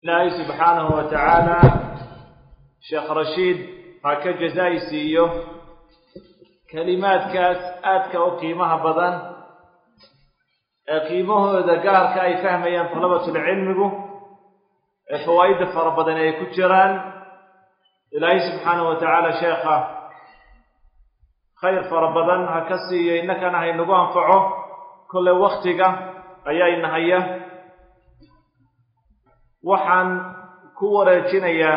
ilaahay subxaanahu wa tacaala sheekh rashiid ha ka jazaa'i siiyo kelimaadkaas aadka u qiimaha badan ee qiimahooda gaarka ay fahmayaan talabatulcilmigu ee fawaa'idda fara badan ay ku jiraan ilaahay subxaanahu wa tacaala sheekha khayr fara badan ha ka siiyo innakana haynagu anfaco kolley waktiga ayaa inahaya waxaan ku wareejinayaa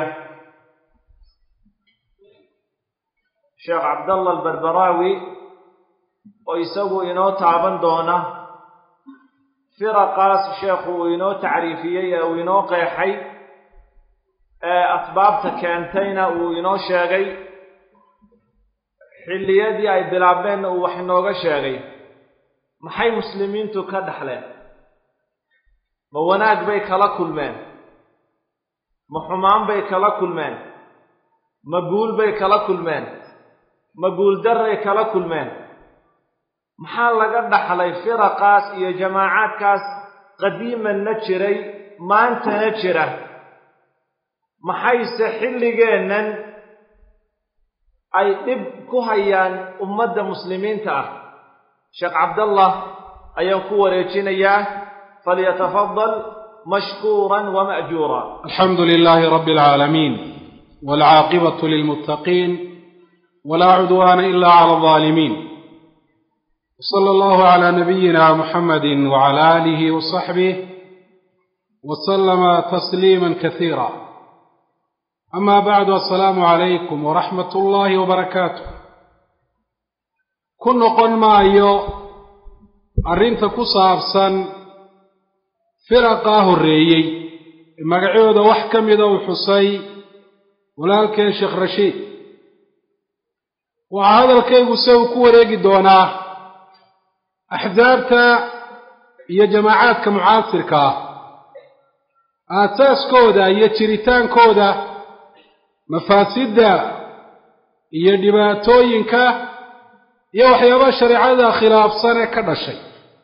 sheekh cabdallah albarbaraawi oo isagu inoo taaban doona firaqaas sheekhu uu inoo tacriifiyey ee uu inoo qeexay ee asbaabta keentayna uu inoo sheegay xilliyadii ay bilaabeenna uu wax inooga sheegay maxay muslimiintu ka dhexleen ma wanaag bay kala kulmeen ma xumaan bay kala kulmeen ma guul bay kala kulmeen ma guuldarray kala kulmeen maxaa laga dhaxlay firaqaas iyo jamaacaadkaas qadiimanna jiray maantana jira maxayse xilligeennan ay dhib ku hayaan ummadda muslimiinta ah sheekh cabdallah ayaan ku wareejinayaa falyatafadal mashkuuran wama'juura alxamdu lilaahi rabbi alcaalamiin waalcaaqibatu lilmuttaqiin walaa cudwaana ila cala alظaalimiin wsala allahu calaa nabiyina muxamadi wacala aalihi wasaxbih wasalama tasliima kasiira ama bacdu assalaamu calaykum waraxmat ullaahi wabarakaatuh ku noqon maayo arrinta ku saabsan firaqaa horreeyey ee magacooda wax ka mida uu xusay walaalkeen sheekh rashiid waxaa hadalkaygu se uu ku wareegi doonaa axsaabta iyo jamaacaadka mucaasirka ah aasaaskooda iyo jiritaankooda mafaasidda iyo dhibaatooyinka iyo waxyaabaha shareecada khilaafsan ee ka dhashay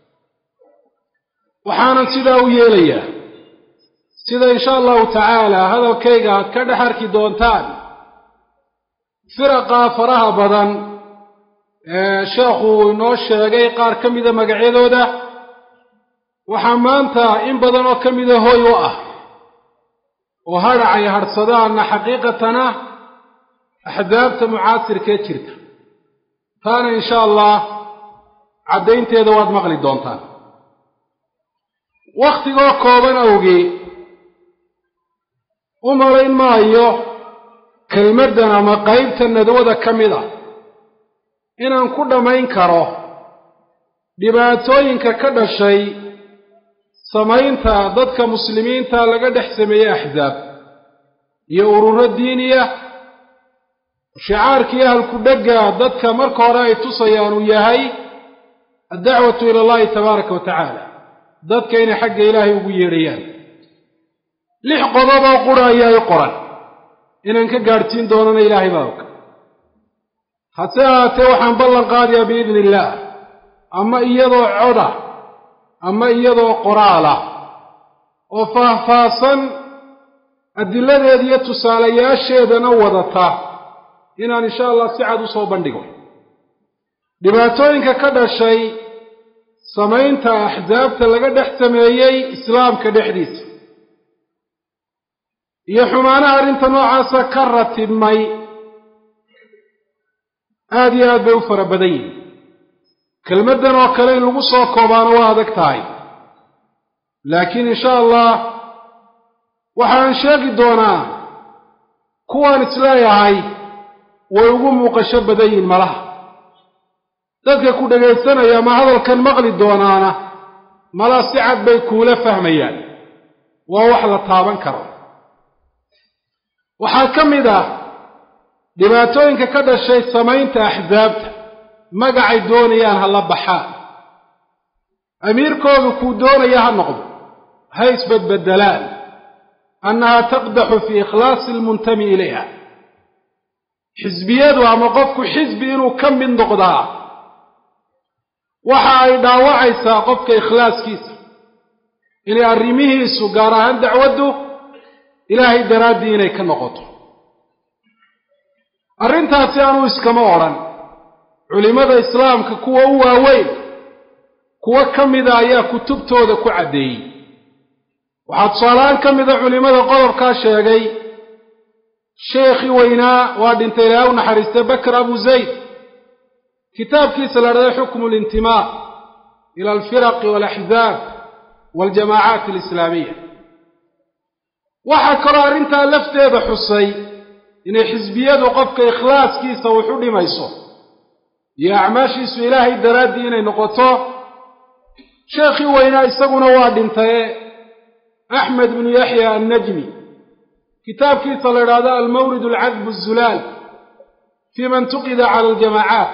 waxaanan sidaa u yeelayaa sida insha allahu tacaala hadalkayga aad ka dhex arki doontaan firaqa faraha badan ee sheekhu uu inoo sheegay qaar ka mida magacyadooda waxaa maanta in badan oo ka mida hoy u ah oo hadhac ay hadhsadaanna xaqiiqatana axdaabta mucaasirkee jirta taana insha allah caddaynteeda waad maqli doontaan wakhtigoo kooban awgee u malayn maayo kelmaddan ama qaybta nadwada ka mid ah inaan ku dhammayn karo dhibaatooyinka ka dhashay samaynta dadka muslimiinta laga dhex sameeyey axsaab iyo ururo diiniya shicaarkii ahalku dhegga dadka marka hore ay tusayaan uu yahay addacwatu ila allahi tabaaraka wa tacaala dadka inay xagga ilaahay ugu yeedhayaan lix qodoboo qura ayaa i qoran inaan ka gaadhsiin doonana ilaahay baa og hase ahaatee waxaan ballan qaadayaa biidni illaah ama iyadoo coda ama iyadoo qoraala oo faahfaahsan adiladeeda iyo tusaalayaasheedana wadata inaan insha allah si cad u soo bandhigo dhibaatooyinka ka dhashay samaynta axsaabta laga dhex sameeyey islaamka dhexdiisa iyo xumaanaha arrinta noocaasa ka ratibmay aada iyo aad bay u fara badan yihin kelmaddan oo kale in lagu soo koobaano waa adag tahay laakiin insha allah waxaan sheegi doonaa kuwaan isleeyahay way ugu muuqasho badan yihin malaha dadka ku dhegaysanaya ma hadalkan maqli doonaana malaa si cad bay kuula fahmayaan waa wax la taaban karo waxaa ka mid ah dhibaatooyinka ka dhashay samaynta axsaabta magacay doonayaan ha la baxaan amiirkoodu kuu doonaya ha noqdo ha isbadbedelaan annahaa taqdaxu fii ikhlaasi almuntami ilayha xisbiyadu ama qofku xisbi inuu ka mid noqdaa waxa ay dhaawacaysaa qofka ikhlaaskiisa inay arrimihiisu gaar ahaan dacwaddu ilaahay daraaddii inay ka noqoto arrintaasi anuu iskama odhan culimmada islaamka kuwa u waaweyn kuwo ka mida ayaa kutubtooda ku caddeeyey waxaa tusaalahaan ka mida culimmada qodobkaa sheegay sheekhii weynaa waa dhintay ilaahay u naxariistay bakr abu zayd kitaabkiisa la dhahday xukmu lintimaa ila alfiraqi waalaxzaab waaljamaacaat alislaamiya waxaa kaloo arrintaa lafteeda xusay inay xisbiyadu qofka ikhlaaskiisa wax u dhimayso iyo acmaashiisu ilaahay daraaddii inay noqoto sheekhii weynaa isaguna waa dhintaye axmed bnu yaxya annajmi kitaabkiisa la idhaahdo almawrid alcadb azulaal fii man tuqida cala aljamaacaat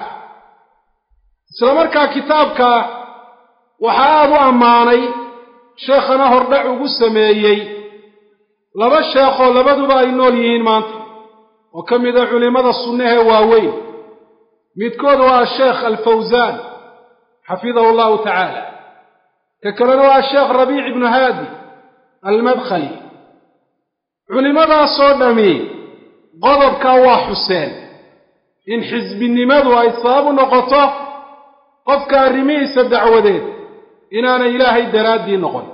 isla markaa kitaabka waxaa aada u ammaanay sheekhana hordhac ugu sameeyey laba sheekhoo labaduba ay nool yihiin maanta oo ka mida culimmada sunnahee waaweyn midkood waa sheekh alfawsaan xafidahu allahu tacaala ka kalena waa sheekh rabiic ibnu haadi almadkhali culimmadaasoo dhammi qodobkaa waa xuseen in xisbinimadu ay sabab u noqoto qofka arrimihiisa dacwadeed inaanay ilaahay daraaddii noqon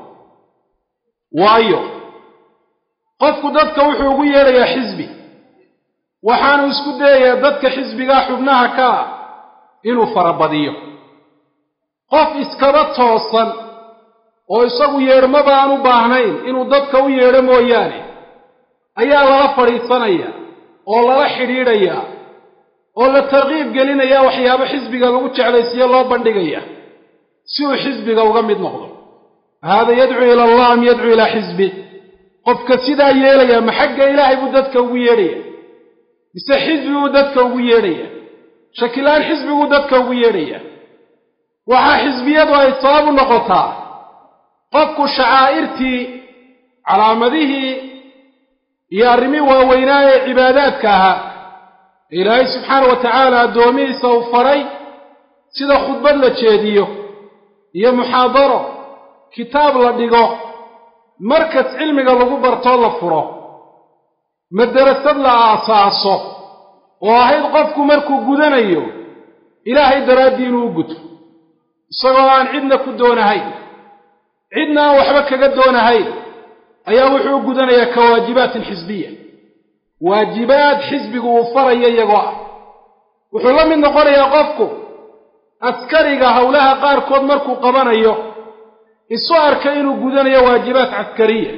waayo qofku dadka wuxuu ugu yeedhayaa xisbi waxaanu isku dayayaa dadka xisbigaa xubnaha ka ah inuu farabadiyo qof iskaba toosan oo isagu yeedhmaba aan u baahnayn inuu dadka u yeedho mooyaane ayaa lala fadhiisanaya oo lala xidhiidhayaa oo la tarkiib gelinaya waxyaabo xisbiga lagu jeclaysiiyo loo bandhigaya si uu xisbiga uga mid noqdo haada yadcuu ila allah am yadcuu ilaa xisbi qofka sidaa yeelaya ma xagga ilaahay buu dadka ugu yeedhaya mise xisbiguu dadka ugu yeedhaya shakilaan xisbiguu dadka ugu yeedhaya waxaa xisbiyadu ay sabab u noqotaa qofku shacaa'irtii calaamadihii iyo arrimii waaweynaa ee cibaadaadka ahaa ee ilaahay subxaana wa tacaala addoomihiisa uu faray sida khudbad la jeediyo iyo muxaadaro kitaab la dhigo markas cilmiga lagu bartoo la furo madarasad la aasaaso oo ahayd qofku markuu gudanayo ilaahay daraaddii inuu u guto isagoo aan cidna ku doonahayn cidna aan waxba kaga doonahayn ayaa wuxuu u gudanayaa ka waajibaatin xisbiya waajibaad xisbigu uu farayo iyagoo ah wuxuu la mid noqonayaa qofku askariga howlaha qaarkood markuu qabanayo isu arka inuu gudanayo waajibaad caskariya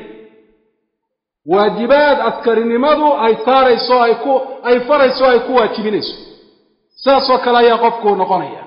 waajibaad askarinimadu ay saarayso ay ku ay farayso ay ku waajibinayso sidaasoo kale ayaa qofku uu noqonaya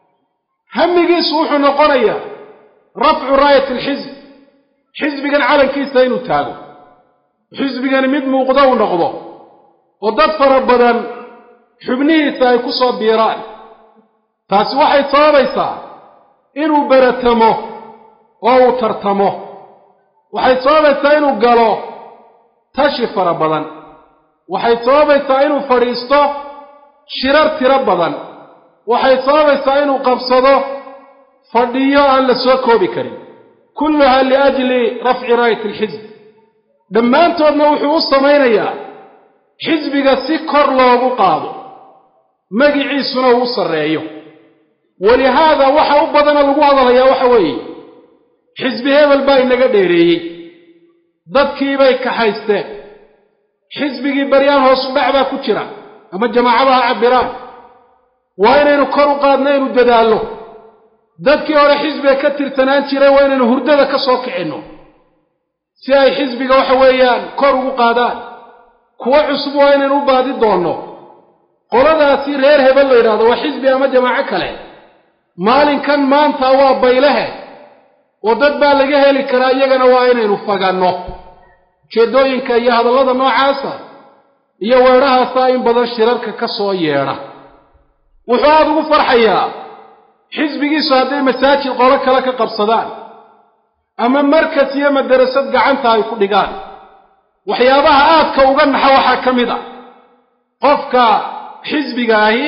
hamigiisu wuxuu noqonayaa rafcu raayat alxisb xisbigan calankiisa inuu taago xisbigani mid muuqdo uu noqdo oo dad fara badan xubnihiisa ay ku soo biiraan taasi waxay sababaysaa inuu beratamo oo uu tartamo waxay sababaysaa inuu galo tashi fara badan waxay sababaysaa inuu fadhiisto shirar tiro badan waxay sababaysaa inuu qabsado fadhiyo aan la soo koobi karin kulluha liajli rafci raayat alxisb dhammaantoodna wuxuu u samaynayaa xisbiga si kor loogu qaado magiciisuna uu u sarreeyo walihaada waxa u badana lagu hadalayaa waxa weeye xisbi hebel baa inaga dheereeyey dadkiibay kaxaysteen xisbigii baryaan hoosu dhac baa ku jira ama jamaacada ha cabbiraan waa inaynu kor u qaadno inu dadaallo dadkii hore xisbiga ka tirsanaan jiray waa inaynu hurdada ka soo kicinno si ay xisbiga waxa weeyaan kor ugu qaadaan kuwo cusub waa inaynu u baadi doonno qoladaasi reer hebel la yidhahdo waa xisbi ama jamaaco kale maalinkan maanta waa baylehe oo dad baa laga heli karaa iyagana waa inaynu faganno ujeeddooyinka iyo hadallada noocaasa iyo weedhahaasaa in badan shirarka ka soo yeedha wuxuu aada ugu farxayaa xisbigiisu hadday masaajid qolo kale ka qabsadaan ama markas iyo madarasad gacanta ay ku dhigaan waxyaabaha aadka uga naxa waxaa ka mid a qofka xisbiga ahi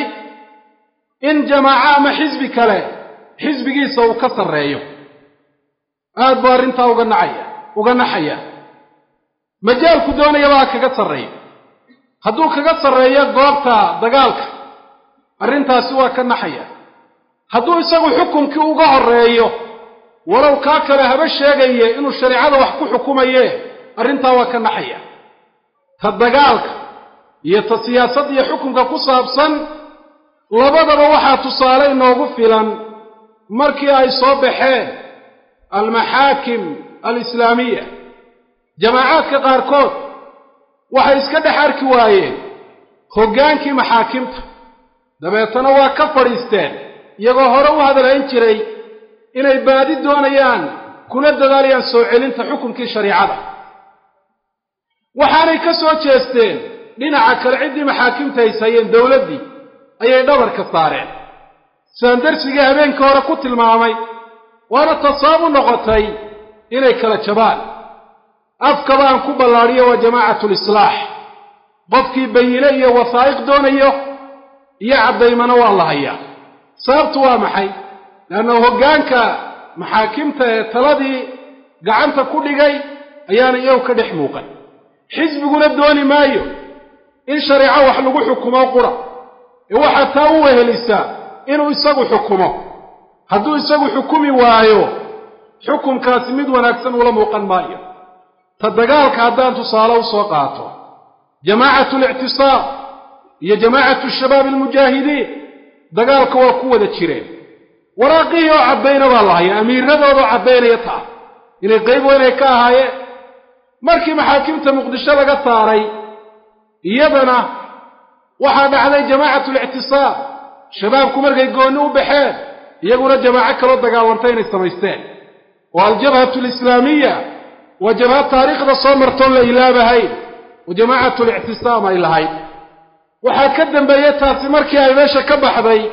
in jamaaco ama xisbi kale xisbigiisa uu ka sarreeyo aad buu arrintaa uga nacaya uga naxaya majaalku doonayabaa kaga sarreeya hadduu kaga sarreeyo goobta dagaalka arrintaasi waa ka naxaya hadduu isagu xukumkii uga horreeyo walow kaa kale haba sheegaye inuu shareecada wax ku xukumaye arrintaa waa ka naxaya ta dagaalka iyo ta siyaasad iyo xukunka ku saabsan labadaba waxaa tusaale inoogu filan markii ay soo baxeen almaxaakim alislaamiya jamaacaadka qaarkood waxay iska dhex arki waayeen hoggaankii maxaakimta dabeetana waa ka fadhiisteen iyagoo hore u hadalhayn jiray inay baadi doonayaan kuna dadaalayaan soo celinta xukunkii shariicada waxaanay ka soo jeesteen dhinaca kale ciddii maxaakimta hayshayeen dowladdii ayay dhabarka saareen sidaan darsigii habeenkii hore ku tilmaamay waana tasaabu noqotay inay kala jabaan afkaba aan ku ballaadhiyo waa jamaacatulislaax qofkii bayine iyo wasaa'iq doonayo iyo caddaymana waa la hayaa sababtu waa maxay leanna hoggaanka maxaakimta ee taladii gacanta ku dhigay ayaana iyagu ka dhex muuqan xisbiguna dooni maayo in shareeco wax lagu xukumo qura ee waxaa taa u wehelisaa inuu isagu xukumo hadduu isagu xukumi waayo xukumkaasi mid wanaagsan ula muuqan maayo ta dagaalka haddaan tusaale u soo qaato jamaacatu alictisaab iyo jamaacatu shabaab almujaahidiin dagaalka waa ku wada jireen waraaqihii oo caddayna baa la hayaa amiiradoodaoo caddaynaya taa inay qayb weynay ka ahaayeen markii maxaakimta muqdisho laga saaray iyadana waxaa dhacday jamaacatu alictisaab shabaabku markay goonni u baxeen iyaguna jamaaco kaloo dagaalantay inay samaysteen oo aljabhatu alislaamiya waa jabhad taariikhda soo martoon la ilaabahayn oo jamaacatu alictisaam ay lahayd waxaa ka dambeeyey taasi markii ay meesha ka baxday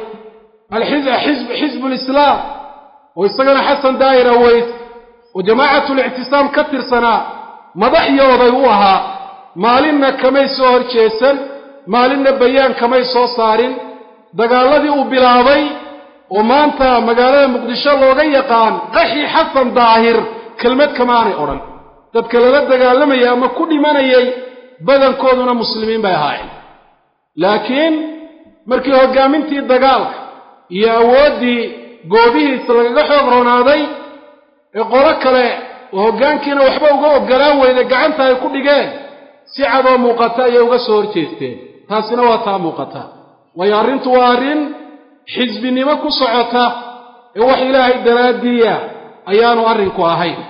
xisbu lislaam oo isagana xasan daa'ir aweys oo jamaacatu lictisaam ka tirsanaa madax iyo oday u ahaa maalinna kamay soo hor jeesan maalinna bayaan kamay soo saarin dagaaladii uu bilaabay oo maanta magaalada muqdisho looga yaqaan qaxi xasan daahir kelmad kamaanay odhan dadka lala dagaalamayay ama ku dhimanayay badankooduna muslimiin bay ahaayeen laakiin markii hoggaamintii dagaalka iyo awooddii goobihiisa lagaga xoog roonaaday ee qolo kale oo hoggaankiina waxba uga oggolaan weyda gacanta ay ku dhigeen si cadoo muuqata ayay uga soo horjeesteen taasina waa taa muuqata waayo arrintu waa arrin xisbinimo ku socota ee wax ilaahay daraaddiiya ayaanu arrinku ahayn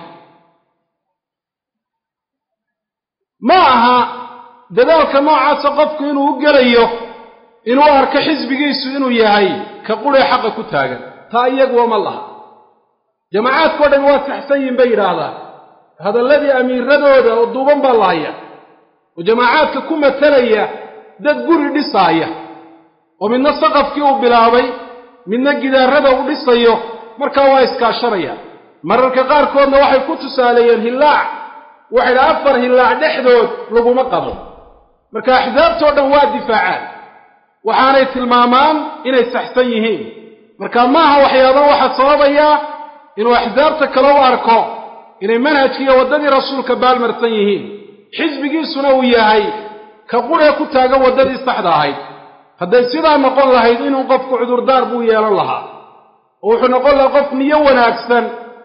ma aha dadaalka noocaasa qofku inuu u gelayo inuu arko xisbigiisu inuu yahay ka quree xaqa ku taagan taa iyaguwa ma laha jamaacaadkao dhan waa saxsan yihin bay yidhaahdaan hadalladii amiiradooda oo duuban baa lahaya oo jamaacaadka ku matalaya dad guri dhisaaya oo midna saqafkii uu bilaabay midna gidaarada uu dhisayo markaa waa iskaashanaya mararka qaarkoodna waxay ku tusaaleeyeen hillaac waxay dha afar hillaac dhexdood laguma qabo marka axsaabtoo dhan waa difaacaan waxaanay tilmaamaan inay saxsan yihiin marka maaha waxyaaba waxaa sababaya inuu axsaabta kale u arko inay manhajkiiyo waddadii rasuulka baalmarsan yihiin xisbigiisuna uu yahay ka quree ku taagan waddadii saxda ahayd hadday sidaa noqon lahayd inuu qofku cudurdaar buu yeelan lahaa oo wuxuu noqon lahaa qof niyo wanaagsan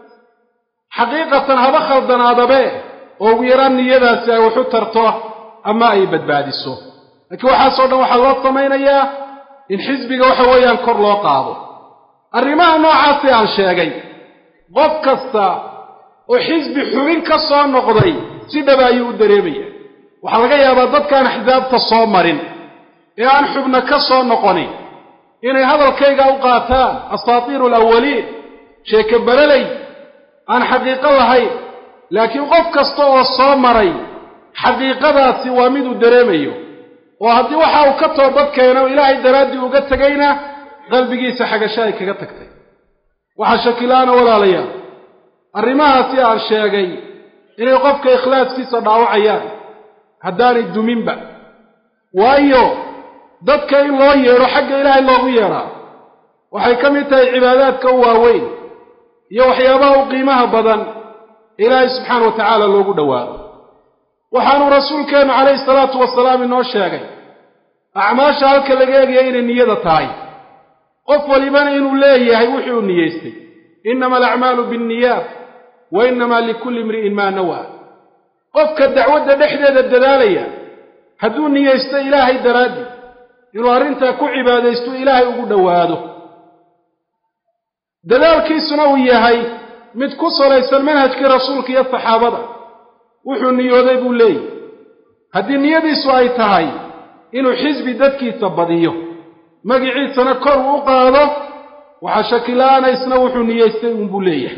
xaqiiqatan haba khaldanaadabe oo ugu yaraan niyadaasi ay waxu tarto ama ay badbaadiso laakiin waxaasoo dhan waxaa loo samaynayaa in xisbiga waxa weeyaan kor loo qaado arrimaha noocaasi aan sheegay qof kasta oo xisbi xubin ka soo noqday si dhaba ayuu u dareemaya waxaa laga yaabaa dadkaan axsaabta soo marin ee aan xubna ka soo noqonin inay hadalkayga u qaataan asaatiiru alawaliin sheeke bareley aan xaqiiqo lahayn laakiin qof kasta oo soo maray xaqiiqadaasi waa mid uu dareemayo oo haddii waxa uu ka toobad keeno ilaahay daraaddii uga tegayna qalbigiisa xagasho ay kaga tagtay waxaa shakilaana walaalayaal arrimahaasi aan sheegay inay qofka ikhlaaskiisa dhaawacayaan haddaanay duminba waayo dadka in loo yeedho xagga ilaahay loogu yeedhaa waxay ka mid tahay cibaadaadka u waaweyn iyo waxyaabaha u qiimaha badan ilaahay subxaana wa tacaala loogu dhowaado waxaanuu rasuulkeennu calayhi salaatu wasalaam inoo sheegay acmaasha halka laga eegaya inay niyada tahay qof walibana inuu leeyahay wuxuu niyeystay innama alacmaalu bianniyaat wa innamaa likulli imri'in maa nawaa qofka dacwadda dhexdeeda dadaalaya hadduu niyeysto ilaahay daraaddii inuu arrintaa ku cibaadaysto ilaahay ugu dhowaado dadaalkiisuna uu yahay mid ku salaysan manhajkii rasuulka iyo saxaabada wuxuu niyooday buu leeyahy haddii niyadiisu ay tahay inuu xisbi dadkiisa badiyo magiciisana kor uu u qaado waxaa shakila-aana isna wuxuu niyeystay uunbuu leeyahay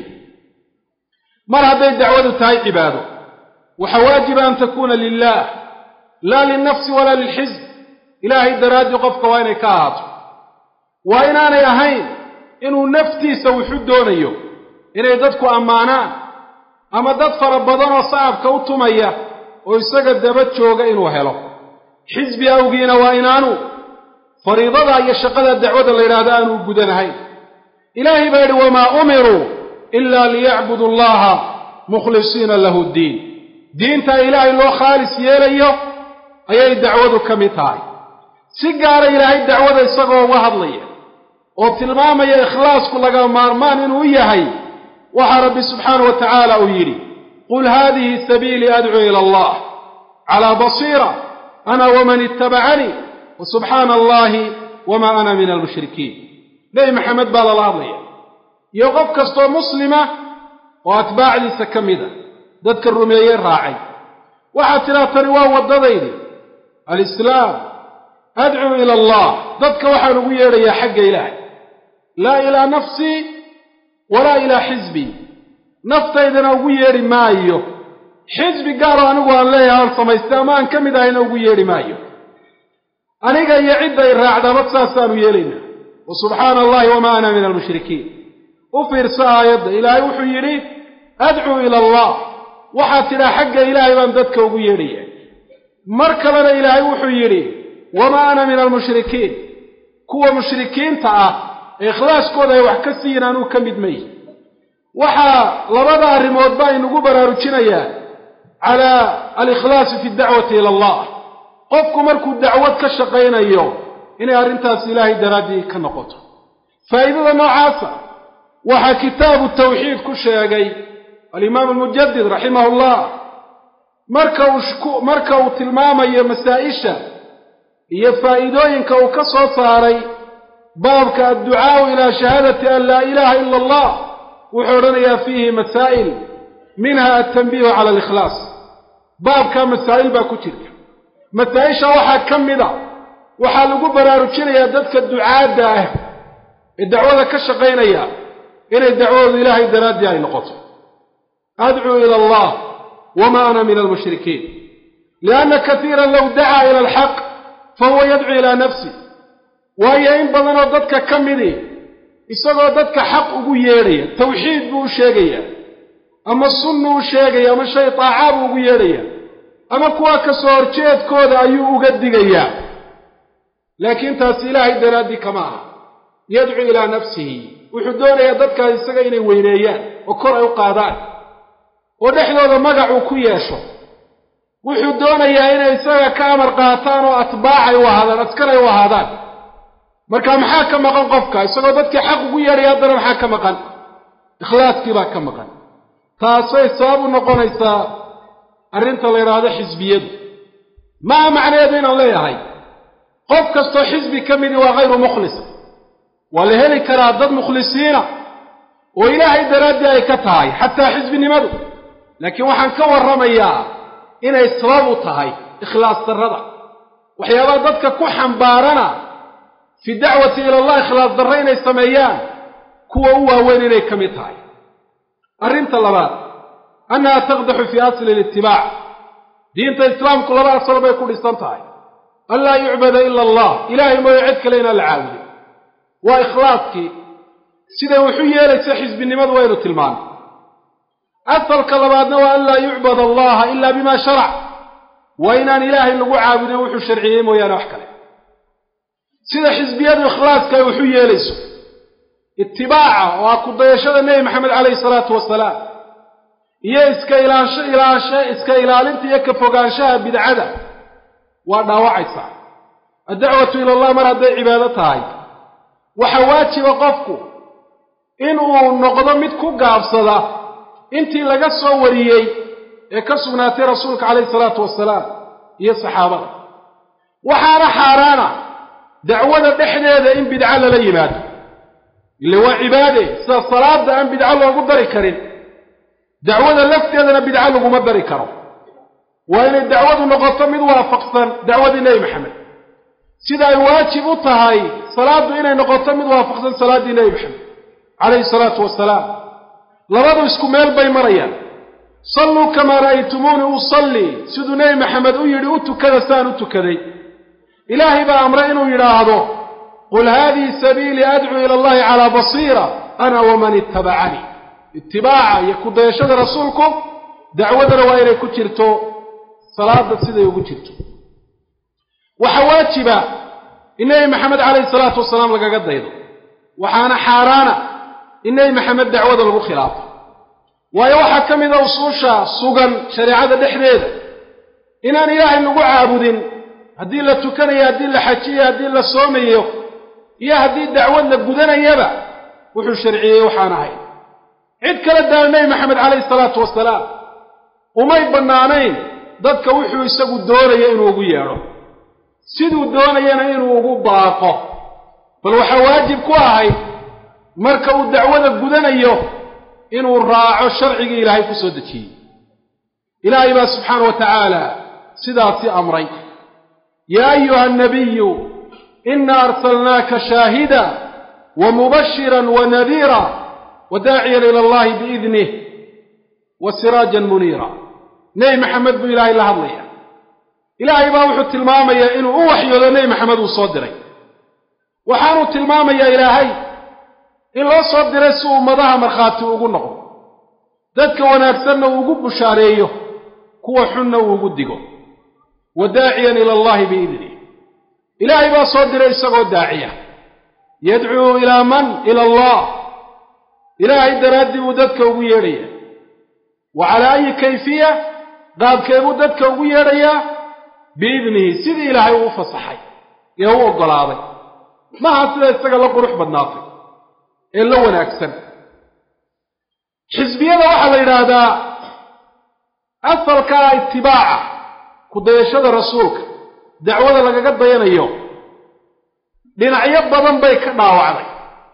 mar hadday dacwadu tahay cibaado waxaa waajiba an takuuna lilaah laa lilnafsi walaa lilxisb ilaahay daraaddii qofka waa inay ka ahaato waa inaanay ahayn inuu naftiisa wuxu doonayo inay dadku ammaanaan ama dad fara badan oo sacabka u tumaya oo isaga daba jooga inuu helo xisbi awgiina waa inaanu fariidada iyo shaqada dacwada la yidhaahdo aanuu gudanahayn ilaahay baa yidhi wamaa umiruu ilaa liyacbudu allaha mukhlisiina lahu ddiin diintaa ilaahay loo khaalis yeelayo ayay dacwadu ka mid tahay si gaara ilaahay dacwada isagoo uga hadlaya oo tilmaamaya ikhlaasku laga maarmaan inuu yahay waxaa rabbi subxaanahu wa tacaala uu yidhi qul haadihi sabiilii adcuu ila allah calaa basiira ana waman ittabacanii wa subxaana allahi wamaa ana min almushrikiin nebi maxamed baa lala hadlaya iyo qof kastoo muslima oo atbaacdiisa ka mid a dadka rumeeyey raacay waxaad tidhaha tani waa waddadaydi alislaam adcuu ila allah dadka waxaan ugu yeedhayaa xagga ilaahay laa ilaa nafsii walaa ilaa xisbii naftaydana ugu yeedhi maayo xisbi gaaroo anigu aan leeyahay aan samaystay ama aan ka mid ahayna ugu yeedhi maayo aniga iyo cidday raacdaba saasaanu yeelaynaa wa subxaana allahi wamaa ana min almushrikiin u fiirso aayadda ilaahay wuxuu yidhi adcuu ila allah waxaad tidhaa xagga ilaahay baan dadka ugu yeedhaya mar kalena ilaahay wuxuu yidhi wamaa ana min almushrikiin kuwa mushrikiinta ah ee ikhlaaskooda ay wax ka siiyin anuu ka mid mayi waxaa labada arrimood baa inugu baraarujinayaa calaa alikhlaasi fi dacwati ila allah qofku markuu dacwad ka shaqaynayo inay arrintaas ilaahay daraaddii ka noqoto faa'iidada noocaasa waxaa kitaabu tawxiid ku sheegay alimaamu almujadid raximahu llah marka uu marka uu tilmaamayo masaa-isha iyo faa'iidooyinka uu ka soo saaray baabka adducaau ilaa shahaadati an laa ilaaha ila allah wuxuu odhanayaa fiihi masaa'il minha altanbiihu cala alikhlaas baabkaa masaa'il baa ku jirta masaa-isha waxaa ka mid a waxaa lagu baraarujinayaa dadka ducaadda ah ee dacwada ka shaqaynaya inay dacwadoodu ilaahay daraaddii ay noqoto adcuu ila allah wama ana min almushrikiin lianna katiiran low dacaa ila alxaq fahuwa yadcuu ilaa nafsi waayo in badanoo dadka ka midi isagoo dadka xaq ugu yeedhaya tawxiid buu u sheegayaa ama sunnu u sheegaya ama shay taacaa buu ugu yeedhaya ama kuwa ka soo horjeedkooda ayuu uga digayaa laakiin taasi ilaahay daraaddii kama aha yadcuu ilaa nafsihi wuxuu doonayaa dadkaas isaga inay weyneeyaan oo kor ay u qaadaan oo dhexdooda magacuu ku yeesho wuxuu doonayaa inay isaga ka amar qaataan oo atbaacay u ahaadaan askar ay u ahaadaan marka maxaa ka maqan qofka isagoo dadkii xaq ugu yeedhaya haddana maxaa ka maqan ikhlaaskii baa ka maqan taasay sabab u noqonaysaa arrinta la yidhaahdo xisbiyadu maa macnaheedu inaan leeyahay qof kastoo xisbi ka midi waa hayru mukhlis waa la heli karaa dad mukhlisiina oo ilaahay daraaddii ay ka tahay xataa xisbinimadu laakiin waxaan ka warramayaa inay sabab u tahay ikhlaas darrada waxyaabaha dadka ku xambaarana fi dacwati ila allah ikhlaas darro inay sameeyaan kuwa u waaweyn inay ka mid tahay arrinta labaad annaha taqdaxu fii asli litibaac diinta islaamku laba asal bay ku dhisan tahay an laa yucbada ila allah ilaahay mooyo cid kale inaan la caabudin waa ikhlaaskii siday wuxu yeelaysa xisbinimadu waynu tilmaanay asalka labaadna waa an laa yucbad allaha ila bima sharac waa inaan ilaahay lagu caabudin wuxuu sharciyey mooyaane wax kale sida xisbiyadu ikhlaaska ay waxu yeelayso itibaaca oo ah ku dayashada nebi maxamed calayhi salaatu wasalaam iyo iska ilaansho ilaansho iska ilaalinta iyo ka fogaanshaha bidcada waa dhaawacaysaa addacwatu ila allah mar hadday cibaado tahay waxaa waajiba qofku in uu noqdo mid ku gaabsada intii laga soo wariyey ee ka sugnaatay rasuulka calayhi salaatu wasalaam iyo saxaabada waxaana xaaraana dacwada dhexdeeda in bidco lala yimaado ile waa cibaade sida salaada aan bidco loogu dari karin dacwada lafteedana bidco laguma dari karo waa inay dacwadu noqoto mid waafaqsan dacwadii nebi maxamed sida ay waajib u tahay salaaddu inay noqoto mid waafaqsan salaaddii nebi maxamed calayhi salaatu wasalaam labadu isku meel bay marayaan salluu kamaa ra'aytumuuni usallii siduu nebi maxamed u yidhi u tukada saan u tukaday ilaahay baa amray inuu yidhaahdo qul haadihi sabiilii adcuu ila allahi calaa basiira ana waman ittabacanii itibaaca iyo kudayashada rasuulku dacwadana waa inay ku jirto salaada siday ugu jirto waxaa waajiba in nebi maxamed calayhi salaatu wasalaam lagaga daydo waxaana xaaraana in nebi maxamed dacwada lagu khilaafo waayo waxaa ka mid a usuusha sugan shareecada dhexdeeda inaan ilaahay lagu caabudin haddii la tukanayo haddii la xajiyo haddii la soomayo iyo haddii dacwad la gudanayaba wuxuu sharciyey waxaan ahayn cid kala daala nebi maxamed calayhi salaatu wasalaam umay bannaanayn dadka wuxuu isagu doonayo inuu ugu yeedho siduu doonayana inuu ugu baaqo bal waxaa waajib ku ahayd marka uu dacwada gudanayo inuu raaco sharcigii ilaahay ku soo dejiyey ilaahay baa subxaana wa tacaala sidaasi amray yaa ayuha annabiyu ina arsalnaaka shaahida wa mubashiran wa nadiira wa daaciyan ila allahi biidnih wa siraajan muniira nebi maxamed buu ilaahay la hadlaya ilaahay baa wuxuu tilmaamayaa inuu u waxyoodo nebi maxamed uu soo diray waxaanuu tilmaamayaa ilaahay in loo soo diray si ummadaha markhaati ugu noqdo dadka wanaagsanna uu ugu bushaareeyo kuwa xunna uu ugu digo wa daaciyan ila allahi biidnih ilaahay baa soo diray isagoo daaciya yadcuu ilaa man ila allah ilaahay daraaddii buu dadka ugu yeedhaya wa calaa ayi kayfiya qaabkee buu dadka ugu yeedhayaa biidnihi sidii ilaahay uu u fasaxay ee u oggolaaday maaha sida isaga la qurux badnaatay ee la wanaagsan xisbiyada waxaa la yidhaahdaa asalkaa itibaaca ku dayashada rasuulka dacwada lagaga dayanayo dhinacyo badan bay ka dhaawacday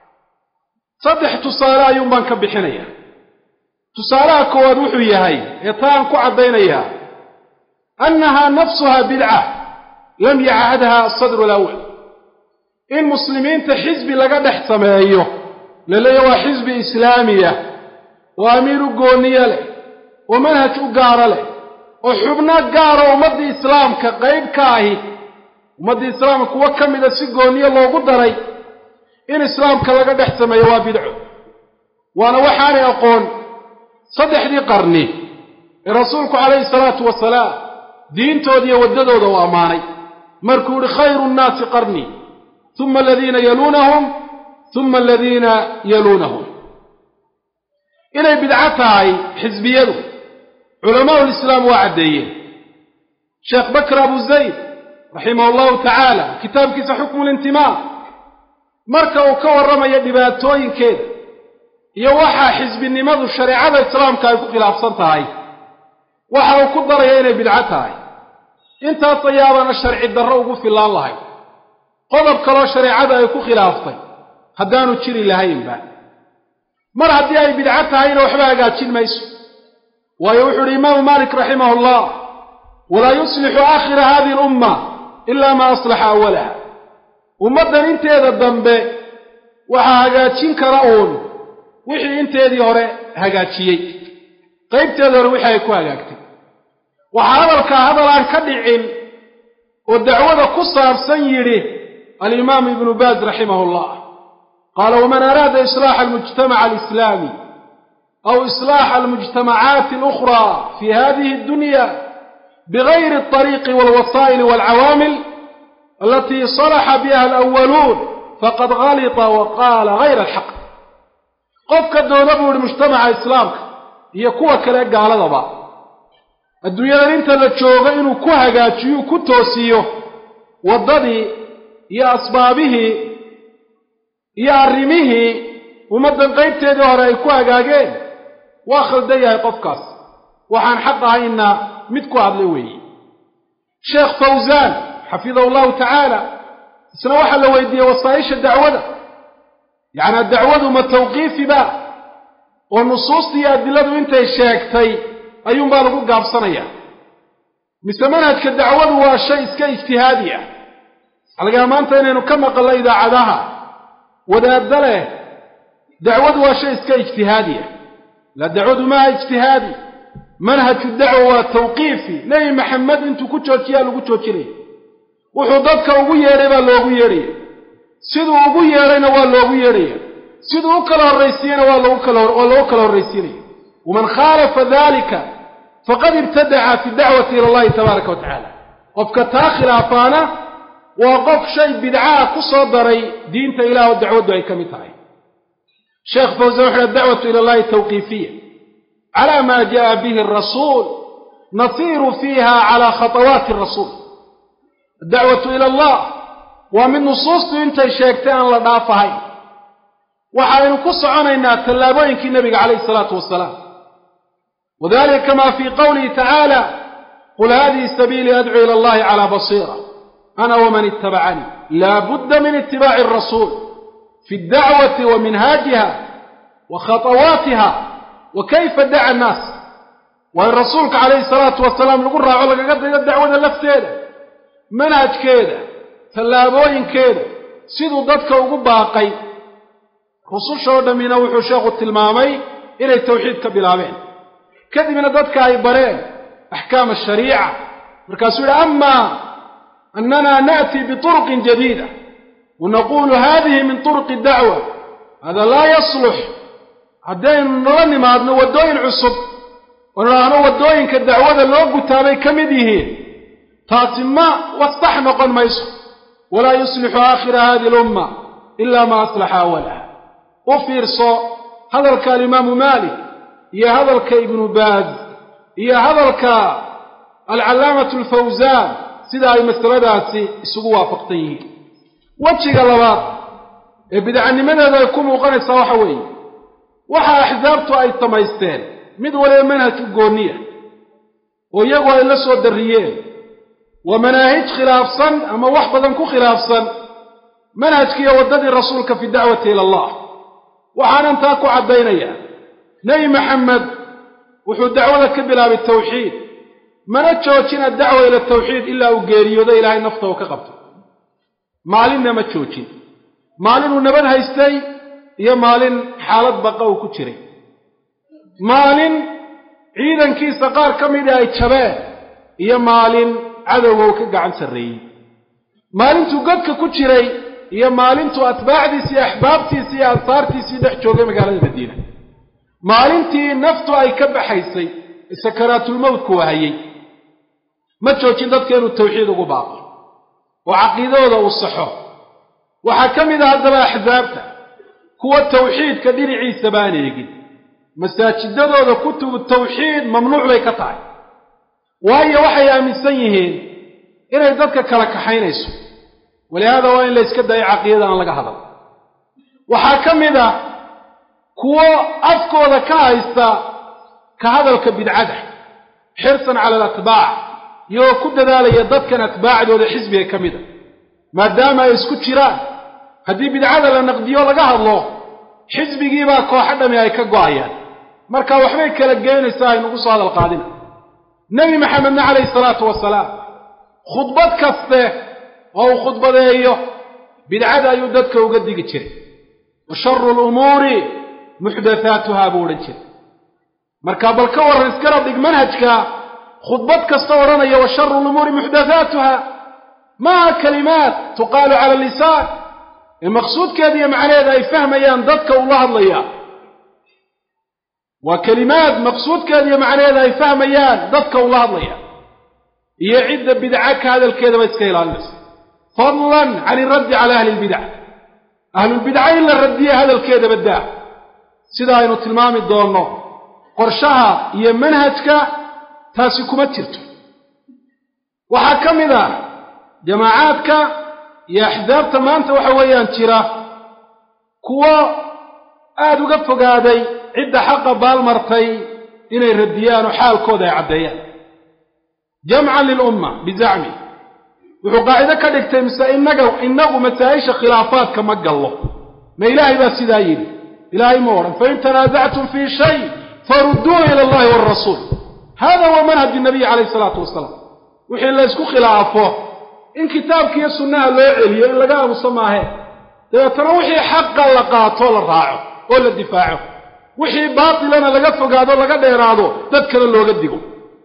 saddex tusaale ayuun baan ka bixinayaa tusaalaha koowaad wuxuu yahay ee taan ku caddaynayaa annahaa nafsuhaa bidca lam yacahadha asadru alawal in muslimiinta xisbi laga dhex sameeyo la leeya waa xisbi islaamiya oo amiir u gooniye leh oo manhaj u gaaro leh oo xubno gaaro ummaddii islaamka qayb ka ahi ummaddii islaamka kuwo ka mida si gooniye loogu daray in islaamka laga dhex sameeyo waa bidco waana waxaanay aqoon saddexdii qarni ee rasuulku calayhi salaatu wasalaam diintooda iyo waddadooda uu ammaanay markuu yihi khayru nnaasi qarnii uma aladiina yaluunahum uma aladiina yaluunahum inay bidco tahay xisbiyadu culamaau lislaam waa caddeeyeen sheekh bakr abu zayd raximah allahu tacaala kitaabkiisa xukmu lintimaa marka uu ka warramayo dhibaatooyinkeeda iyo waxaa xisbinimadu shareecada islaamka ay ku khilaafsan tahay waxa uu ku daraya inay bidco tahay intaas ayaabana sharci darro ugu fillaan lahay qodob kaloo shareecada ay ku khilaaftay haddaanu jiri lahaynba mar haddii ay bidco tahayna waxba hagaajin mayso waayo wuxuu uhi imaamu maalik raximah allah walaa yuslixu aakhira hadihi alumma ilaa maa aslaxa awalaha ummaddan inteeda dambe waxaa hagaajin kara uun wixii inteedii hore hagaajiyey qaybteeda hore wixii ay ku hagaagtay waxaa hadalkaa hadal aan ka dhicin oo dacwada ku saabsan yidhi alimaamu ibnu baaz raximah llah qaala waman araada islaaxa almujtamaca alislaami aw islaaxa almujtamacaati alukhraa fi hadihi addunya bigayri alطariiqi walwasaa'ili walcawaamil alatii salaxa biha alawaluun faqad galita wa qaala gayra alxaq qofka doona buu yihi mujtamaca islaamka iyo kuwa kale gaaladaba adduunyadan inta la joogo inuu ku hagaajiyo ku toosiyo waddadii iyo asbaabihii iyo arrimihii ummaddan qaybteedii hore ay ku hagaageen waa khaldan yahay qofkaas waxaan xaq ahayna mid ku hadla weeye sheekh fawsaan xafidahu llahu tacaala isna waxaa la weydiiyey wasaaisha dacwada yacnaa dacwadu ma tawqiifi ba oo nusuusta iyo adiladu intay sheegtay ayuunbaa lagu gaabsanaya mise manhajka dacwadu waa shay iska ijtihaadi ah alagaa maanta inaynu ka maqallo idaacadaha wadaadda leh dacwadu waa shay iska ijtihaadi ah la dacwadu maaha ijtihaadi manhaju dacwa waa tawqiifi nebi maxamed intuu ku joojiyaa lagu joojinaya wuxuu dadka ugu yeedhay baa loogu yeedhaya siduu ugu yeedhayna waa loogu yeedhaya siduu u kala horraysiiyeyna waa lagu kala waa loogu kala horraysiinaya waman khaalafa dalika faqad ibtadaca fi dacwati ila allahi tabaaraka wa tacaala qofka taa khilaafaana waa qof shay bidcaah ku soo daray diinta ilaah oo dacwaddu ay ka mid tahay sheekh fawsan wuxu uhi adacwatu ila allahi tawqiifiya cala ma jaءa bihi arasuul nasiiru fiiha cala khatawaati arasuul addacwatu ila allah waa mid nusuustu intay sheegtay aan la dhaafahayn waxaynu ku soconaynaa tallaabooyinkii nebiga calayhi isalaatu wasalaam wadalika kama fii qowlihi tacaala qul hadihi sabiilii adcuu ila allahi cala basiira ana waman ittabacanii laa budda min itibaaci arasuul fi اdacwati wa minhaajiha wa khatawaatiha wa kayfa daca annaas waa in rasuulka calayhi salaatu wasalaam lagu raaco lagaga dayo dacwada lafteeda manhajkeeda tallaabooyinkeeda siduu dadka ugu baaqay rususha oo dhammina wuxuu sheekhu tilmaamay inay tawxiid ka bilaabeen kadibna dadka ay bareen axkaam ashariica markaasuu yihi ama anana na'ti bituruqin jadiida wanaqulu hadihi min turuqi dacwa hada laa yaslux haddaynu nala nimaadno waddooyin cusub oo nidhaahno waddooyinka dacwada loo gutaabay ka mid yihiin taasi ma wastax noqon mayso walaa yuslixu aakhira hadihi alumma ila ma aslaxa awalaha u fiirso hadalka alimaamu maalik iyo hadalka ibnu baaz iyo hadalka alcallaamatu alfawsaan sida ay masaladaasi isugu waafaqsan yihiin wejiga labaad ee bidcanimadeeda ay ku muuqanaysaa waxa weeye waxa axsaabtu ay samaysteen mid waliba manhaj u gooniya oo iyagu ay la soo darriyeen waa manaahij khilaafsan ama wax badan ku khilaafsan manhajkiiyo waddadii rasuulka fi dacwati ila allah waxaanan taa ku caddaynayaa nebi maxamed wuxuu dacwada ka bilaabay tawxiid mana joojin addacwa ila tawxiid ilaa uu geeriyoodo ilaahay nafta uu ka qabto maalinna ma joojin maalin uu nabad haystay iyo maalin xaalad baqa uu ku jiray maalin ciidankiisa qaar ka mida ay jabeen iyo maalin cadowga uu ka gacan sarreeyey maalintuu godka ku jiray iyo maalintuu atbaacdiisi iyo axbaabtiisi iyo ansaartiisii dhex joogay magaalada madiina maalintii naftu ay ka baxaysay sakaraatulmowtku wahayey ma joojin dadka inuu tawxiid ugu baaqo oo caqiidadooda uu saxo waxaa ka mid ah haddaba axsaabta kuwa tawxiidka dhinaciisa baan eegin masaajidadooda kutubu tawxiid mamnuuc bay ka tahay waayo waxay aaminsan yihiin inay dadka kala kaxaynayso walihaada waa in la yska dayo caqiidada aan laga hadal waxaa ka mid ah kuwo afkooda ka haysta ka hadalka bidcada xirsan cala alatbaac iyagoo ku dadaalaya dadkan atbaacdooda xisbiga ka mida maadaama ay isku jiraan haddii bidcada la naqdiyo laga hadlo xisbigiibaa kooxo dhami ay ka go'ayaan marka waxbay kala geynaysaa aynugu soo hadal qaadina nebi maxamedna calayhi salaatu wasalaam khudbad kaste oo uu khudbadeeyo bidcada ayuu dadka uga digi jiray wa sharu lumuuri muxdathaatuhaa buu odhan jiray marka bal ka warran iskala dhig manhajka khudbad kasta odhanaya wa sharu lumuuri muxdathaatuha maaha kalimaat tuqaalu cala lisaan ee maqsuudkeeda iyo macnaheeda ay fahmayaan dadka uu la hadlayaa waa kelimaad maqsuudkeeda iyo macnaheeda ay fahmayaan dadka uu la hadlaya iyo cidda bidca ka hadalkeedaba iska ilaalinaysa fadlan can iraddi cala ahli lbidac ahlulbidca in la radiye hadalkeedaba daa sida aynu tilmaami doonno qorshaha iyo manhajka taasi kuma jirto waxaa ka mid ah jamaacaadka iyo axdaabta maanta waxa weeyaan jira kuwo aada uga fogaaday cidda xaqa baalmartay inay radiyaan oo xaalkooda ay caddeeyaan jamcan lilumma bizacmi wuxuu qaacido ka dhigtay mise inaga inagu masaa-isha khilaafaadka ma gallo ma ilaahay baa sidaa yidhi ilaahay ma odhan fain tanaasactum fii shay farudduuhu ila allahi waalrasuul hada huwa manhaj nabiyi calayh isalaatu wasalaam wixii la ysku khilaafo in kitaabkiiyo sunnaha loo celiyo in laga aamuso maahe dabeetana wixii xaqa la qaato la raaco oo la difaaco wixii baatilana laga fogaado laga dheeraado dadkana looga digo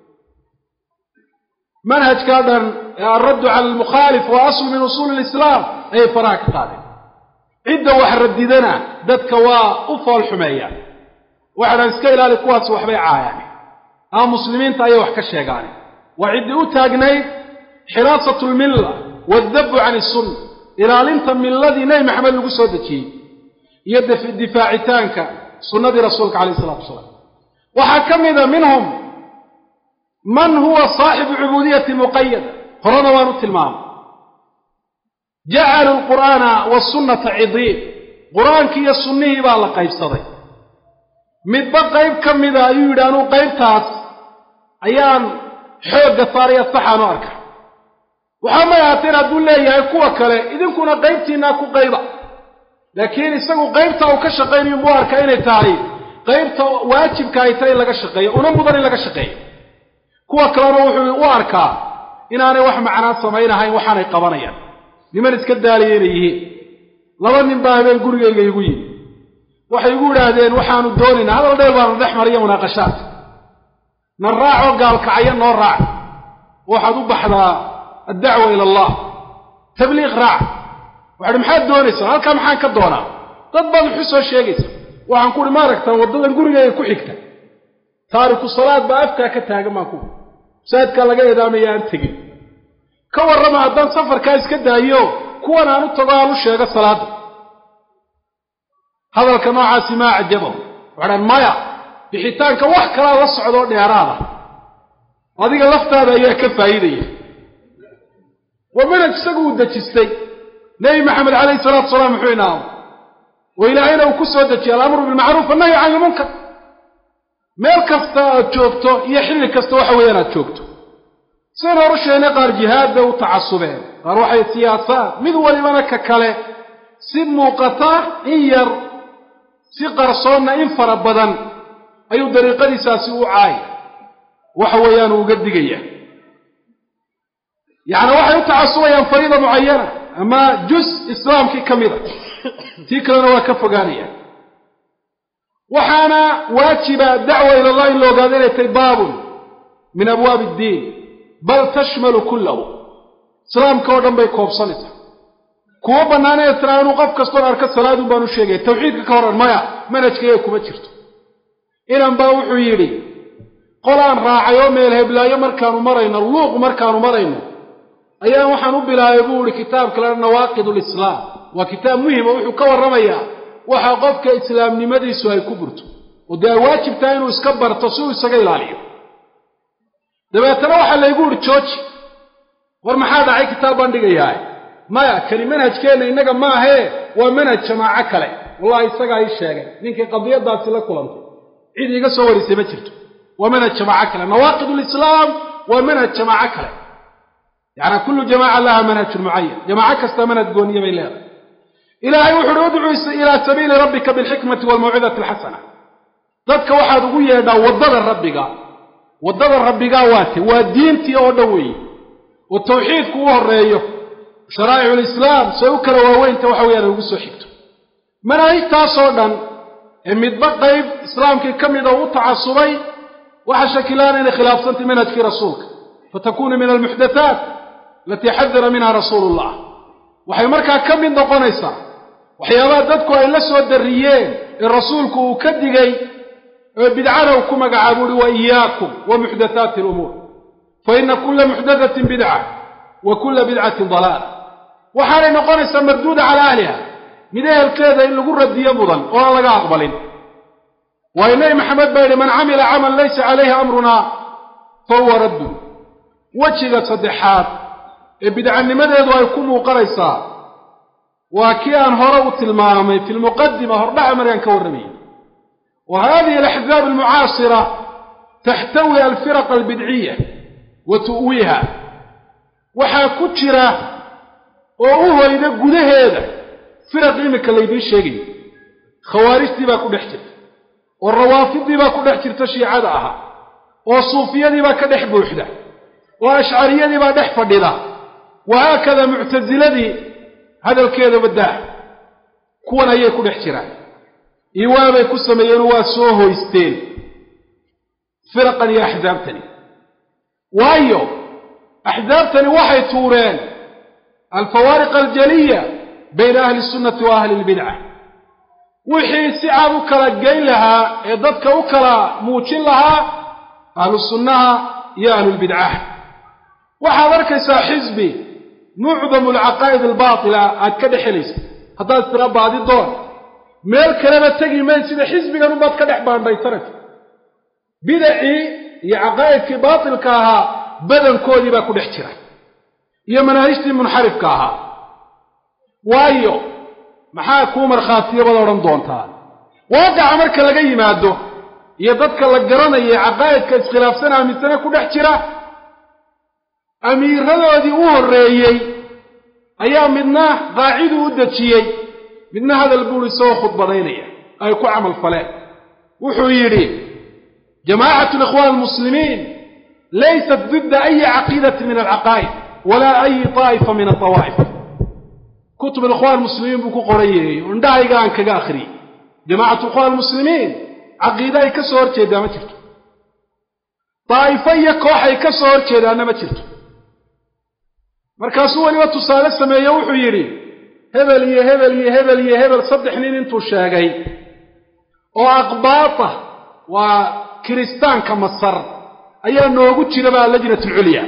manhajkaa dhan ee alraddu cala almukhaalif waa aslu min usuuli lislaam ayay faraha ka qaadeen cidda wax radidana dadka waa u fool xumeeyaan waxaadhan iska ilaali kuwaas waxbay caayaan ama muslimiinta ayay wax ka sheegaane waa ciddii u taagnayd xiraasatu lmilla waaddabu can isunna ilaalinta milladii nebi maxamed lagu soo dejiyey iyo difaacitaanka sunnadii rasuulka calayh isalaatu wasalaam waxaa ka mida minhum man huwa saaxibu cubuudiyati muqayada horena waan u tilmaamay jacalu lqur'aana wasunnata cidiin qur-aankii iyo sunnihii baa la qaybsaday midba qayb ka mida ayuu yidhi anuu qaybtaas ayaan xoogga saaraya saxaan u arka waxaa may ahaateen hadduu leeyahay kuwa kale idinkuna qaybtiinaa ku qayba laakiin isagu qaybta uu ka shaqaynayo muu arka inay tahay qaybta waajibka ay tahay in laga shaqeeyo una mudan in laga shaqeeyo kuwa kalena wuxuu u arkaa inaanay wax macnaa samaynahayn waxaanay qabanayaan niman iska daaliya inay yihiin laba nin baa habeen gurigayga igu yimi waxay igu idhaahdeen waxaanu doonaynaa hadal dheel baana dhex mariya munaaqashaad na raacoo gaalkacaya noo raac waxaad u baxdaa addacwa ila allah tabliiq raac waxahi maxaad doonaysaa halkaa maxaan ka doonaa dad baad wuxu soo sheegaysa waxaan ku uhi ma aragtaa waddadan gurigayga ku xigta taariku salaad baa afkaa ka taagan baan ku masaajidkaa laga eedaamaya aan tegin ka warrama haddaan safarkaa iska daayo kuwan aan u tago aan u sheego salaadda hadalka noocaasi maa cajabahu waxadhaan maya bixitaanka wax kalaa la socdoo dheeraada adiga laftaada ayaa ka faa'iidaya waa manhaj isagu uu dejistay nebi maxamed calayhi salaatu salaam muxuu inaamo oo ilaahayna uu ku soo dejiyey alamru bilmacruuf annahyu can ilmunkar meel kasta aad joogto iyo xilli kasta waxa weeyaan aad joogto sidan horu sheegnay qaar jihaad bay u tacasubeen qaar waxay siyaasaan mid walibana ka kale si muuqata in yar si qarsoonna in fara badan ayuu dariiqadiisaasi u caaya waxa weeyaan uu uga digaya yacni waxay u tacasubayaan fariida mucayana ama jus islaamkii ka mida tii kalena waa ka fogaanayaan waxaana waajiba dacwa ila allah in la ogaado inay tahay baabun min abwaabi iddiin bal tashmalu kullahu islaamka oo dhan bay koobsanaysaa kuwa bannaanee tira inuu qof kastoon arka salaadun baan u sheegaya tawxiidka ka horan maya manhajkayga kuma jirto inan baa wuxuu yidhi qolaan raacay oo meel heblaayo markaanu marayno luuq markaanu marayno ayaan waxaan u bilaabay buu ihi kitaabka lana nawaaqid lislaam waa kitaab muhima wuxuu ka warramayaa waxa qofka islaamnimadiisu ay ku burto oo dee ay waajib tahay inuu iska barto si uu isaga ilaaliyo dabeetana waxaa laygu idhi jooji war maxaa dhacay kitaab baan dhigayaa maya kani manhajkeenna innaga maahee waa manhaj jamaaco kale wallahi isagaa ii sheegay ninkii qadiyadaasi la kulantay cid iiga soo warisay ma jirto waa manhaj jamaaco kale nawaaqid lislaam waa manhaj jamaaco kale yacni kullu jamaaca laha manhajun mucayan jamaaco kasta manhaj gooniya bay leedahay ilaahay wuxu uhi udcuu ilaa sabiili rabbika bilxikmati waalmawcidati alxasana dadka waxaad ugu yeedhaa waddada rabbiga waddada rabbigaa waate waa diintii oo dhan weeye oo tawxiidku u horreeyo sharaa'icu lislaam say u kala waaweynta waxa weyaan ugu soo xigto manaahijtaasoo dhan ee midba qayb islaamkii ka mida u tacasubay waxa shakilaana inay khilaafsantay manhajkii rasuulka fatakunu min almuxdathaat alatii xadara minha rasuulu llah waxay markaa ka mid noqonaysaa waxyaabaha dadku ay la soo darriyeen ee rasuulku uu ka digay ee bidcana uu ku magacaabo uhi wa iyaakum wa muxdathaati alumuur fa ina kulla muxdathatin bidca wa kulla bidcatin dalaala waxaanay noqonaysaa marduuda calaa ahliha mid ehelkeeda in lagu radiyo mudan oo aan laga aqbalin waayo nebi maxamed baa yidhi man camila camal laysa calayhi amrunaa fa huwa raddun wejiga saddexaad ee bidcanimadeedu ay ku muuqanaysaa waa kii aan hore u tilmaamay fi lmuqadima hordhaca markaan ka warramayay wa hadihi alaxzaab almucaasira taxtawi alfiraq albidciya wa tu'wiiha waxaa ku jira oo u hoyda gudaheeda firaq iminka laydiin sheegayo khawaarijtii baa ku dhex jirta oo rawaafidii baa ku dhex jirta shiicada ahaa oo suufiyadii baa ka dhex buuxda oo ashcariyadii baa dhex fadhida wahaakada muctasiladii hadalkeeda baddaa kuwan ayay ku dhex jiraan iwaabay ku sameeyeenoo waa soo hoysteen firaqan iyo axsaabtani waayo axsaabtani waxay tuureen alfawaariq aljaliya bayna ahli sunnati wa ahli lbidca wixii si cad u kala geyn lahaa ee dadka u kala muujin lahaa ahlu sunnaha iyo ahlulbidcaha waxaad arkaysaa xisbi mucdamu alcaqaa'id albaatila aad ka dhexelaysa haddaad istira baadi doon meel kaleba tegi mayn sida xisbigan unbaad ka dhex baandhaysanaysa bidacii iyo caqaa'idkii baatilka ahaa badankoodii baa ku dhex jira iyo manaahijtii munxarifka ahaa waayo maxaa kuu markhaatiya baad odhan doontaa waaqaca marka laga yimaado iyo dadka la garanaya caqaa'idka iskhilaafsan aaminsane ku dhex jira amiiradoodii u horreeyey ayaa midna qaaciduu u dejiyey midna hadal buuri soo khudbadaynaya ay ku camal faleen wuxuu yidhi jamaacatu alikhwaan almuslimiin laysat didda ayi caqiidati min alcaqaa'id walaa ayi taa'ifa min altawaa'if kutub alikhwaan almuslimiin buu ku qoran yahay oo indhahayga aan kaga akhriyey jamaacatu alikhwaan almuslimiin caqiide ay ka soo hor jeedaa ma jirto daa'ifo iyo koox ay ka soo hor jeedaana ma jirto markaasuu weliba tusaale sameeye wuxuu yidhi hebel iyo hebel iyo hebel iyo hebel saddex nin intuu sheegay oo aqbaata waa kiristaanka masar ayaa noogu jira baa lajnat alculya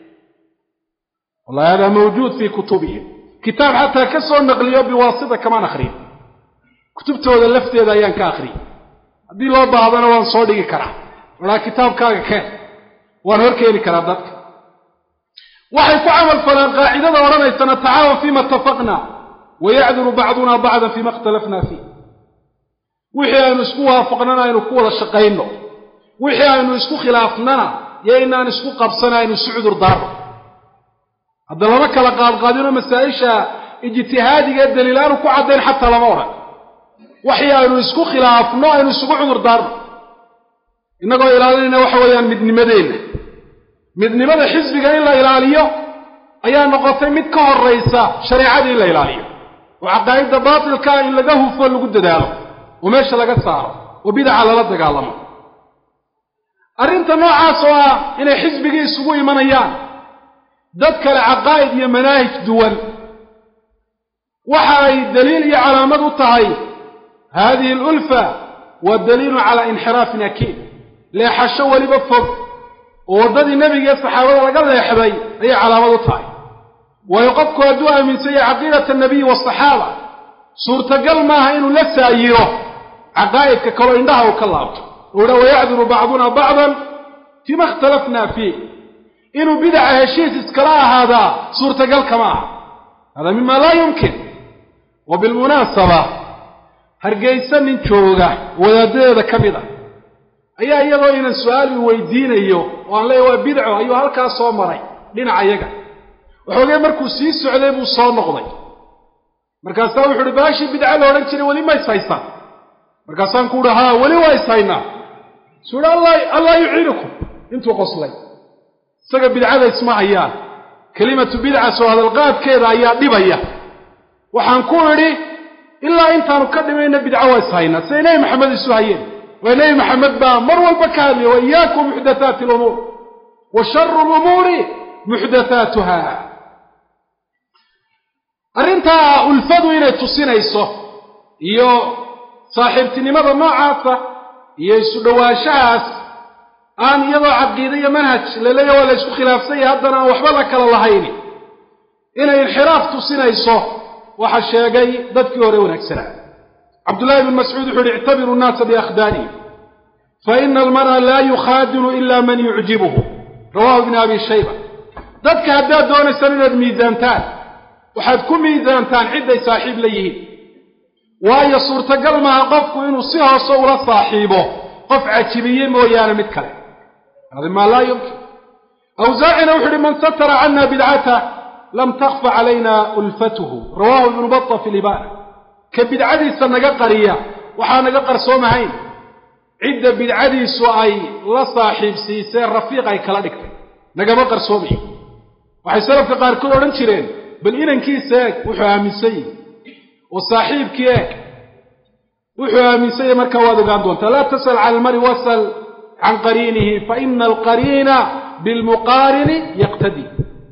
wallahi hada mawjuud fii kutubihim kitaab xataa ka soo naqliyo biwaasita kamaan akhriyin kutubtooda lafteeda ayaan ka akhriyey haddii loo baahdana waan soo dhigi karaa waraa kitaabkaaga keen waan hor keeni karaa dadka waxay ku camal faleen qaacidada odhanaysa natacaawan fiima itafaqna wayacduru bacduna bacdan fiima ikhtalafna fiih wixii aynu isku waafaqnana aynu ku wada shaqayno wixii aynu isku khilaafnana yo inaan isku qabsana aynu isu cudur daarno hadda lama kala qaadqaadino masaa-isha ijtihaadiga ee daliilaanu ku caddayn xataa lama odhan waxii aynu isku khilaafno aynu isugu cudur daarno innagoo ilaalinayna waxa weeyaan midnimadeenna midnimada xisbiga in la ilaaliyo ayaa noqotay mid ka horraysa shareecadii in la ilaaliyo oo caqaa'idda baatilkaa in laga hufo lagu dadaalo oo meesha laga saaro oo bidaca lala dagaalamo arrinta noocaas oo ah inay xisbigii isugu imanayaan dad kale caqaa'id iyo manaahij duwan waxa ay daliil iyo calaamad u tahay hadihi alulfa waa daliilun calaa inxiraafin akiid leexasho weliba fog oo waddadii nebiga iyo saxaabada laga leexday ayay calaamad u tahay waayo qofku hadduu aaminsan yahay caqiidata anabiyi waasaxaaba suurtagal maaha inuu la saayiro caqaa'idka kaloo indhaha uu ka laabto oo idha wayacduru bacduna bacdan fiima ikhtalafna fiih inuu bidaca heshiis iskala ahaadaa suurtagal kama aha hada mima laa yumkin wa bilmunaasaba hargaysa nin jooga wadaadadeeda ka mid a ayaa iyadoo inan su-aal uu weydiinayo oo aan leeya waa bidco ayuu halkaa soo maray dhinaca yaga waxoogee markuu sii socday buu soo noqday markaasaa wuxu uhi baashii bidca la odhan jiray weli ma is haysaan markaasaan ku uhi haa weli waa is haynaa suu uhi allah yuciinukum intuu qoslay isaga bidcada isma hayaan kelimatu bidca soo hadalqaadkeeda ayaa dhibaya waxaan ku idhi ilaa intaanu ka dhimayna bidco waa is haynaa siday nebi maxamed isu hayeen waa nebi maxamed baa mar walba ka hadlaya wa iyaakum muxdathaati lumuur wa sharu lumuuri muxdathaatuha arrintaa ulfadu inay tusinayso iyo saaxiibtinimada noocaasa iyo isu dhowaanshahaas aan iyadoo caqiide iyo manhaj laleeya waa la isku khilaafsan yahay haddana aan waxba la kala lahayni inay inxiraaf tusinayso waxa sheegay dadkii hore wanaagsanaa cabdullaahi ibn mascuud wuxuu yihi ictabiruu nnaasa biakhdaanihim faina almar'a laa yukhaadinu ila man yucjibuhu rawahu ibn abi shayba dadka haddaad doonaysaan inaad miisaantaan waxaad ku miisaantaan cidday saaxiib la yihiin waayo suurtagal maaha qofku inuu si hoose ula saaxiibo qof cajibiye mooyaane mid kale hada maa laa yumkin awsaacina wuxu uhi man satara cana bidcata lam takfa calayna ulfatuhu rawahu ibnu bata fi libana ka bidcadiisa naga qariya waxaa naga qarsoomahayn cidda bidcadiisu ay la saaxiibsiisee rafiiq ay kala dhigtay nagama qarsoomayo waxay salafka qaarkood odhan jireen bal inankiisa eeg wuxuu aaminsan yihi oo saaxiibkii eeg wuxuu aaminsan yahy markaa waad ogaan doontaa laa tasal cala almari wasal can qariinihi faina alqariina bilmuqaarini yaqtadi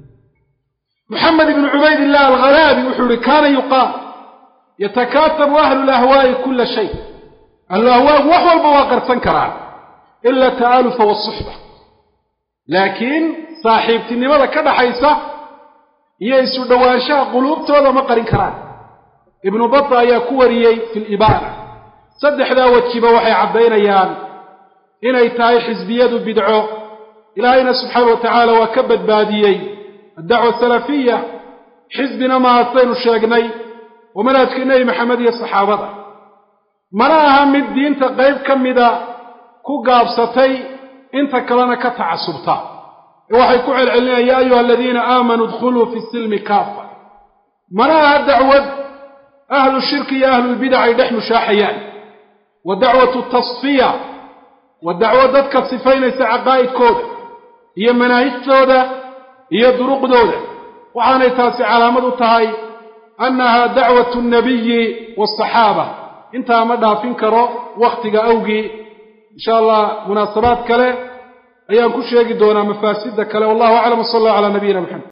moxamed ibnu cubayd illah alghalaabi wuxuu ihi kaana yuqaal yatakaatabu ahlu lahwaa'i kula shay ahlu ahwaagu wax walba waa qarsan karaan ila ta'alufa wasuxba laakiin saaxiibtinimada ka dhaxaysa iyo isu dhowaanshaha quluubtooda ma qarin karaan ibnu bata ayaa ku wariyey fi libaana saddexdaa wejiba waxay caddaynayaan inay tahay xisbiyadu bidco ilaahayna subxaana wa tacaala waa ka badbaadiyey addacwa salafiya xisbina maaha saynu sheegnay oo manhajka nebi maxamed iyo saxaabada mana aha mid diinta qayb ka mida ku gaabsatay inta kalena ka tacasubta ee waxay ku celcelinayaan ya ayuha aladiina aamanuu idkhuluu fi silmi kaafa mana aha dacwad ahlu shirki iyo ahlulbidac ay dhex mushaaxayaan wa dacwatu tasfiya wa dacwo dadka sifaynaysa caqaa'idkooda iyo manaahijtooda iyo duruqdooda waxaanay taasi calaamad u tahay annaha dacwatu nabiyi waasaxaaba intaa ma dhaafin karo wakhtiga awgii insha allah munaasabaad kale ayaan ku sheegi doonaa mafaasidda kale wallahu aclam w sal allahu calaa nabiyina maxamed